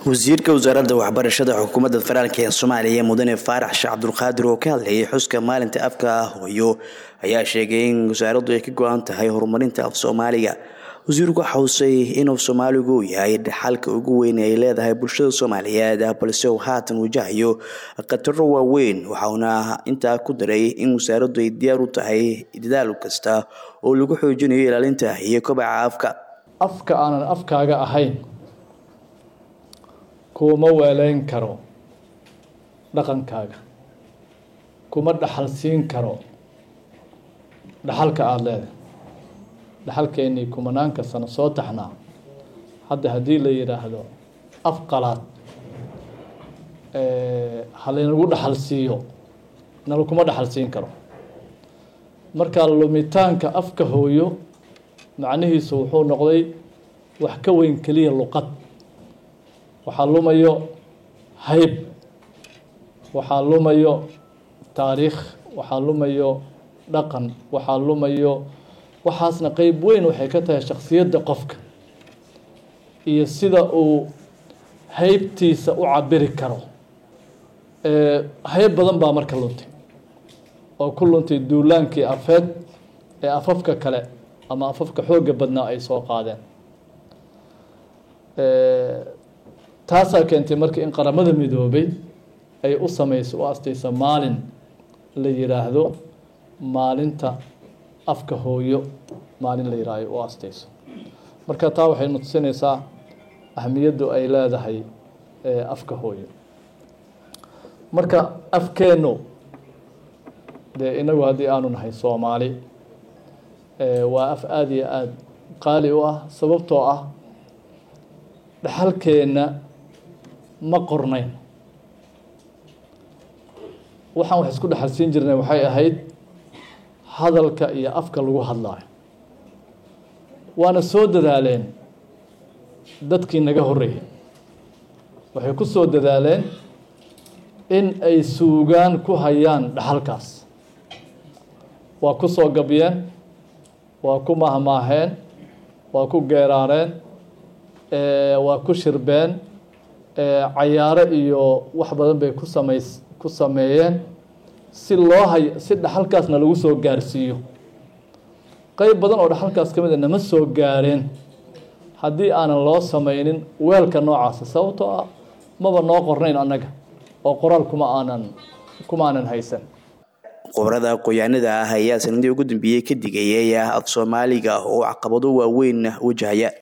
wasiirka wasaaradda waxbarashada xukuumadda federaalk ee soomaaliya mudane faarax sheekh cabdulqaadir oo ka hadlayay xuska maalinta afka hooyo ayaa sheegay in wasaaraddu ay ka go-an tahay horumarinta af soomaaliga wasiirku waxa xusay inuu soomaaligu yahay dhaxalka ugu weyn ay leedahay bulshada soomaaliyeed balse uu haatan wajahayo khataro waaweyn waxauna intaa ku daray in wasaaraddu ay diyaar u tahay dadaal kasta oo lagu xoojinayo ilaalinta iyo kobaca afka afka aanan afkaaga ahayn kuma weeleyn karo dhaqankaaga kuma dhaxal siin karo dhaxalka aada leedahay dhaxalkeennii kumanaanka sano soo taxnaa hadda haddii la yidhaahdo af qalaad halaynagu dhaxal siiyo nala kuma dhaxal siin karo marka lumitaanka afka hooyo macnihiisu wuxuu noqday wax ka weyn keliya luqad waxaa lumayo hayb waxaa lumayo taariikh waxaa lumayo dhaqan waxaa lumayo waxaasna qeyb weyn waxay ka tahay shaksiyadda qofka iyo sida uu haybtiisa u cabiri karo hayb badan baa marka luntay oo ku luntay duulaankii afeed ee afafka kale ama afafka xoogga badnaa ay soo qaadeen taasaa keentay marka in qaramada midoobay ay u sameyso u astaysa maalin la yiraahdo maalinta afka hooyo maalin la yihahdo u astayso marka taa waxay nutusinaysaa ahmiyaddu ay leedahay afka hooyo marka afkeennu dee inagu haddii aanu nahay soomaali waa af aada iyo aada qaali u ah sababtoo ah dhaxalkeenna ma qornayn waxaan wax isku dhexal siin jirnay waxay ahayd hadalka iyo afka lagu hadlaayo waana soo dadaaleen dadkii naga horreeyay waxay ku soo dadaaleen in ay suugaan ku hayaan dhaxalkaas waa ku soo gabyeen waa ku mahmaaheen waa ku geeraareen waa ku shirbeen cayaaro iyo wax badan bay ku samays ku sameeyeen si loo hay si dhaxalkaasna lagu soo gaarsiiyo qeyb badan oo dhaxalkaas ka mid a nama soo gaareen haddii aanan loo sameynin weelka noocaasa sababtoo ah maba noo qornayn annaga oo qoraal kuma aanan kuma aanan haysan khubarada aqoon-yahanada ah ayaa sanadii ugu dambeeyey ka digayay af soomaaliga oo caqabado waaweyn wajahaya